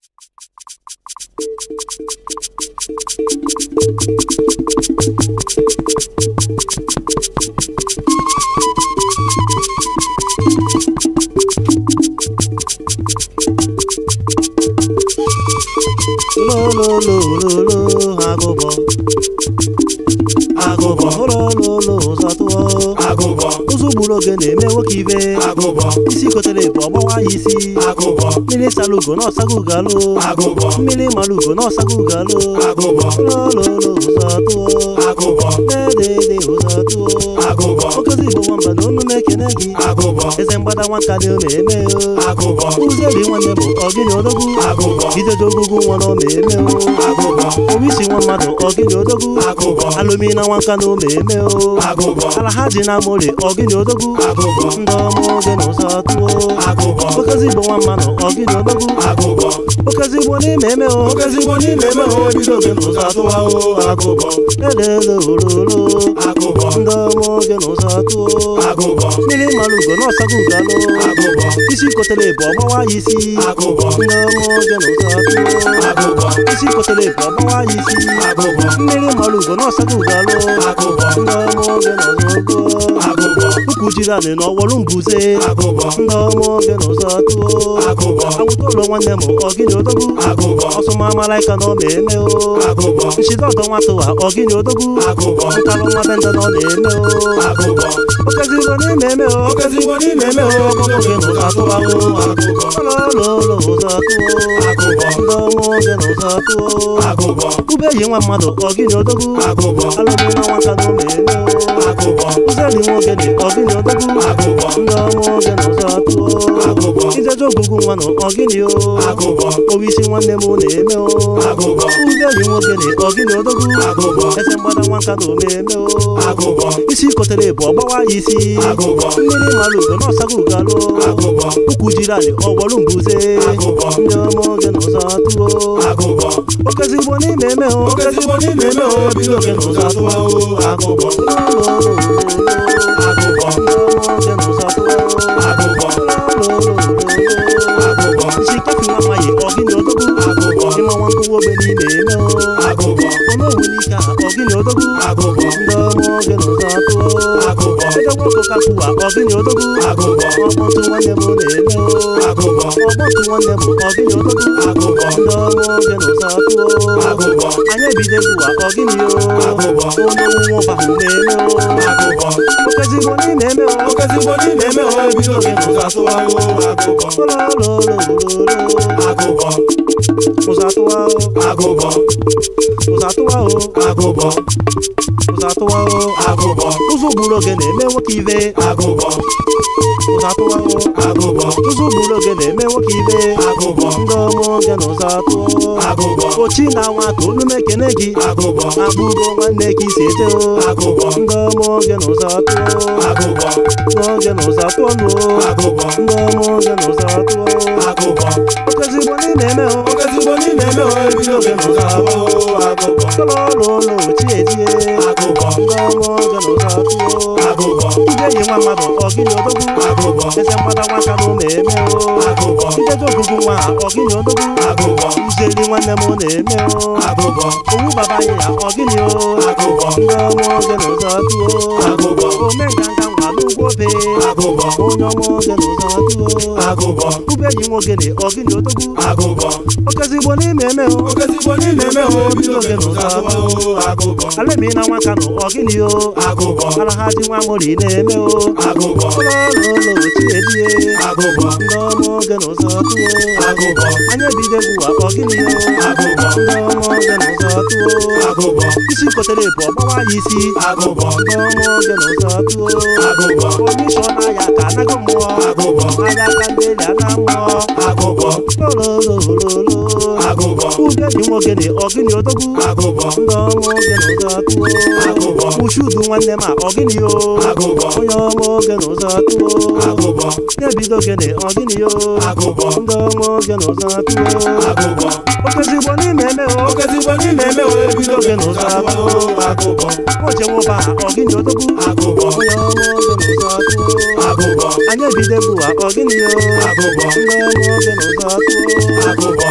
lololololo agụbọ agụbọ olololo ụzọ tụọ agụbọ ụzọ gburu oge na-eme nwoke ibe agụbọ isi kotere bụ ọgbawa ya isi agụbọ mmiri sara ugo na ọsago ugo alụ agụbọ mmiri mara ugo na ọsago ugo alụ agụbọ lololo ụzọ tụọ agụbọ dedede ụzọ tụọ agụbọ okezi igbo nwamba na onu na-ekene gị agụbọ eze mgbada nwaka dị na-eme o agụbọ ụzeri nwanne bụ ọgịnị odogwu agụbọ idedo ogụgụ nwa na ome eme o agụbọ obisi nwa mmadụ ọgịnị odogwu agụbọ alụmi na nwanka na ome eme o agụbọ ala ha dị na mori ọgịnị odogwu agụbọ ndị ọma oge na ụzọ tụọ agụbọ okezi igbo nwa mmadụ ọgịnị odogwu agụbọ okezi igbo n'ime eme o okezigbo n'ime eme ha ebido oge n'ụzọ atụwa o agụbọ elele ololo agụbọ ndị ọma oge na ụzọ tụọ agụbọ mmiri mara ugo na ọsago ugo alụ agụbọ isi kotere bụ ọgbawa ya isi agụbọ ndị ọma oge na ụzọ tụọ agụbọ isi kotere bụ ọgbawa ya isi agụbọ mmiri mara ugo na ọsago ugo alụ agụbọ ndị ọma oge na ụzọ tụọ agụbọ ukwu jiri anị na ọwọrụ mbuze agụbọ ndị ọma oge na ụzọ tụọ agụbọ anwụta ụlọ nwanne m ọgịnị odogwu agụbọ ọsụma malaika na ọ na-eme o agụbọ nchide ọdọ nwata ụwa ọgịnị odogwu agụbọ nkalụ nwa benda na ọ na-eme o agụbọ okezigbo n'ime eme o okezigbo n'ime eme ha oge na ụzọ atụwa o agụbọ lọlọlọ ụzọ tụọ agụbọ ndị ọma oge na ụzọ tụọ agụbọ ube yi nwa mmadụ ọgịnị odogwu agụbọ alụmị na nwata na ọ na-eme o agụbọ ụzeli nwoke dị ọgịnị odogwu agụbọ ndị ọma oge na ụzọ tụọ agụbọ ijeje ogụgụ nwa na ọgịnị o agụbọ owisi nwanne m na-eme o agụbọ ụzeli nwoke dị ọgịnị odogwu agụbọ eze mgbada nwanka na ome-eme o agụbọ isi kotere bụ ọgbawa ya isi agụbọ mmiri mara ugo na ọsago ugo alụ agụbọ ukwu jiri anyị ọgbọrụ mbuze agụbọ ndị ọma oge na ụzọ tụọ agụbọ okezigbo n'ime eme o okezigbo n'ime eme ha ebido oge n'ụzọ atụwa o agụbọ agụbọ agụbọ agụbọ isi kefi nwa nwaanyị ọgịnị odogwu agụbọ ịma nwa nkụwa ogbe n'ime eme o agụbọ ọnụowu n'ike a ọgịnị odogwu agụbọ ndị ọma oge na ụzọ tụọ agụbọ ebe nwoke kakwuwa ọgịnị odogwu agụbọ ọkpọtụ nwanne m na-eme o agụbọ ọkpọtụ nwanne m ọgịnị odogwu agụbọ ndị ọma oge na ụzọ tụọ agụbọ anyị ebido egwuwa ọgịnị o agụbọ onye nwụnwụ bahụ na-eme o agụbọ okezigbo n'ime eme o okezigbo n'ime eme ha ebido oge n'ụzọ atụwa o agụbọ lololololo agụbọ ụzọ atụwa o agụbọ ụzọ atụwa o agụbọ ụzọ atụwa o agụbọ ụzọ gburu oge na-eme nwoke ibe agụbọ ụzọ atụwa o agụbọ ụzọ gburu oge na-eme nwoke ibe agụbọ ndị ọma oge na ụzọ atụọ agụbọ ochi na nwa ka olu m ekene gị agụbọ akpụgo nwanne ka isi eje o agụbọ ndị ọma oge na ụzọ atụọ agụbọ n'oge na ụzọ atụọ nụ agụbọ ndị ọma oge na ụzọ atụọ agụbọ okezigbo n'ime eme o okezigbo n'ime eme ha ebido oge n'ụzọ atụwa o agụbọ lọlọlọ ochi ezie agụbọ ndị ọma oge na ụzọ atụọ agụbọ ije yi nwa mmadụ ọgịnị odogwu agụbọ eze mgbada nwaka na ụmụ eme o agụbọ ijeje ogụgụ nwa ọgịnị odogwu agụbọ uzeli nwanne m na-eme o agụbọ owu baba ya ọgịnị o agụbọ ndị ọma oge na ụzọ atụọ agụbọ ome nganga nwa n'ugwo be agụbọ onye ọma oge na ụzọ atụọ agụbọ ube yi nwogene ọgịnị odogwu agụbọ okezigbo n'ime eme o okezigbo n'ime eme ha ebido oge n'ụzọ atụwa o agụbọ alemi na nwaka nụ ọgịnị o agụbọ ala ha ji nwa mori na-eme o agụbọ ụlọọlụụlọ ochiedie agụbọ ndị ọma oge na ụzọ atụọ agụbọ anyị ebido egwuwa ọgịnị o agụbọ ndị ọma oge na ụzọ atụọ agụbọ isi kotere bụ ọgbawa ya isi agụbọ ndị ọma oge na ụzọ atụọ agụbọ kọmishọn aya ka anaghị mmụọ agụbọ aya ka ndị eli ana mmụọ agụbọ lololololo agụbọ ube yi nwogene ọgịnị odogwu agụbọ ndị ọma oge na ụzọ atụọ agụbọ ushudu nwanne m a ọgịnị o agụbọ onye ọma oge na ụzọ atụọ agụbọ na-ebido ogene ọgịnị o agụbọ ndị ọma oge na ụzọ atụọ agụbọ okezigbo n'ime eme o okezigbo n'ime eme ha ebido oge n'ụzọ atụwa o agụbọ oche nwụba ọgịnị odogwu agụbọ onye ọma oge na ụzọ atụọ agụbọ anyị ebido egwuwa ọgịnị o agụbọ ndị ọma oge na ụzọ atụọ agụbọ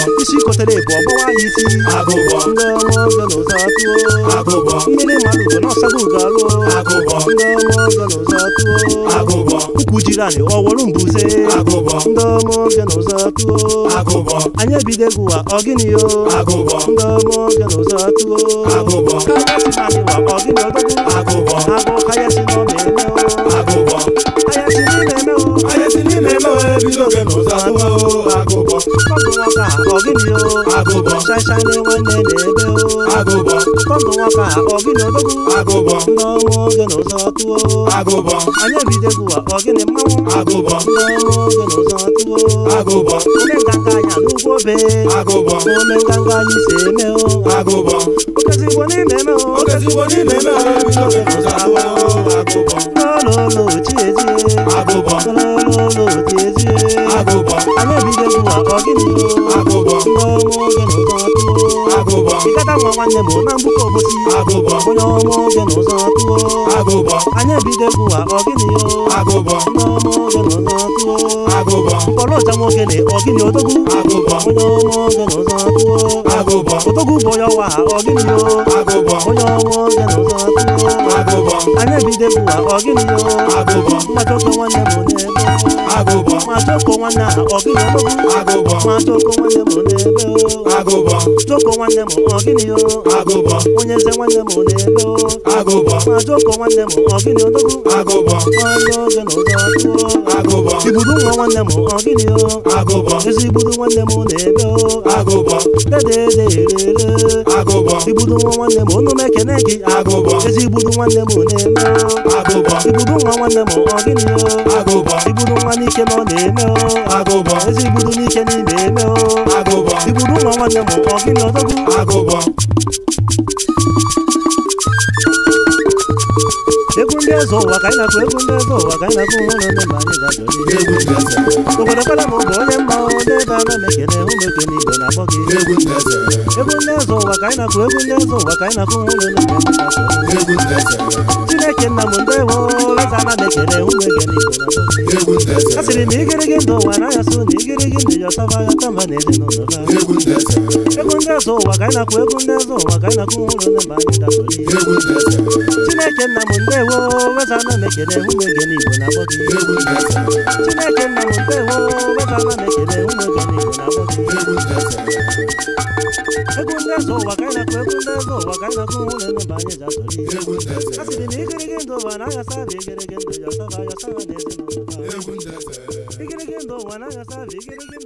isi kotere bụ ọgbawa ya isi agụbọ ndị ọma oge n'ụzọ atụo agụbọ mmiri mmadụ ugo n'ọsago ugo alụọ agụbọ ndị ọma oge n'ụzọ atụo agụbọ ukwu jiri anyị ọwọrụ mbuze agụbọ ndị ọma oge n'ụzọ atụo agụbọ anyị ebido egwu wa ọgịnị yo agụbọ ndị ọma oge n'ụzọ atụo agụbọ kaya si anyị wa ọgịnị odogwu agụbọ agụ kaya si n'ọma eme o agụbọ kaya si n'ime eme o anyị si n'ime eme ebido oge n'ụzọ atụwa o agụbọ kọndụ nwaka ọgịnị yo agụbọ shaịshaị nwanne na-ebe o agụbọ kọndụ nwaka ọgịnị odogwu agụbọ ndị ọma oge n'ụzọ atụo agụbọ anyị ebido egwu wa ọgịnị mmanwụ agụbọ ndị ọma oge n'ụzọ atụo agụbọ ome nganga anya n'ugbo obe agụbọ ome nganga anyị si eme o agụbọ okezigbo n'ime eme o okezigbo n'ime eme ebido oge n'ụzọ atụwa o agụbọ lololo chiezie agụbọ lololo tiezie agụbọ anyị ebido egwu wa ọgịnị o agụbọ ndị ọma oge n'ụzọ atụo agụbọ ịgada nwa nwanne m na mgbuke obosi agụbọ onye ọma oge n'ụzọ atụo agụbọ anyị ebido egwu wa ọgịnị o agụbọ ndị ọma oge n'ụzọ atụo agụbọ mkpọrọ ọja nwoke na ọgịnị odogwu agụbọ onye ọma oge n'ụzọ atụo agụbọ odogwu bụ onye ọwa ọgịnị o agụbọ onye ọma oge n'ụzọ atụo agụbọ anyị ebido egwu wa ọgịnị o agụbọ mmachoko nwanne m n'ebe agụbọ mmachoko nwanne a ọgịnị odogwu agụbọ mmachoko nwanne m n'ebe o agụbọ choko nwanne m ọgịnị o agụbọ onye eze nwanne m n'ebe o agụbọ mmachoko nwanne m ọgịnị odogwu agụbọ nwanne oge n'ụzọ atụo agụbọ igbudu nwa nwanne m ọgịnị o agụbọ ezi igbudu nwanne m n'ebe o agụbọ dedederere agụbọ igbudu nwa nwanne m unu m ekene gị agụbọ ezi igbudu nwanne m na-eme o agụbọ igbudu nwa nwanne m ọgịnị o agụbọ igbudu nwa n'ike na ọ na-eme o agụbọ ezi igbudu n'ike n'ime eme o agụbọ igbudu nwa nwanne m ọgịnị odogwu agụbọ egwu ndị eze ụwa ka anyị na-akụ egwu ndị eze ụwa ka anyị na-akụ ụlọ ndị mba anyị ga-azọli egwu ndị eze obodo kwala m bụ onye mma o n'ebe a na-emekene ụmụ ekene igbo na-akpọ gị egwu ndị eze egwu ndị eze ụwa ka anyị na-akụ egwu ndị eze ụwa ka anyị na-akụ ụlọ ndị mba anyị ga-azọli egwu ndị eze chineke nna m ndewo eze a na-emekene ụmụ ekene igbo na-akpọ gị egwu ndị eze a sịrị na igirigi ndụ ụwa na ayasụ na igirigi ndụ ya ọtaba ya tamba na ezinụlọ ha egwu ndị eze egwu ndị eze ụwa ka anyị na-akụ egwu ndị eze ụwa ka anyị na-akụ ụlọ ndị mba anyị ga-azọli egwu ndị eze chineke nna m ndewo eze a na-emekene ụmụ ekene igbo na-akpọ gị egwu ndị eze chineke nna m ndewo eze a na-emekene ụmụ ekene igbo na-akpọ gị egwu ndị eze egwu ndị eze ụwa ka anyị na-akụ egwu ndị eze ụwa ka anyị na-akụ ụlọ ndị mba anyị ga-azọli egwu ndị eze a sịrị na igirigi ndụ ụwa na ayasa bụ igirigi ndụ ya ọtaba ya ọtaba na ezinụlọ ha egwu ndị eze igirigi ndụ ụwa na ayasa bụ igirigi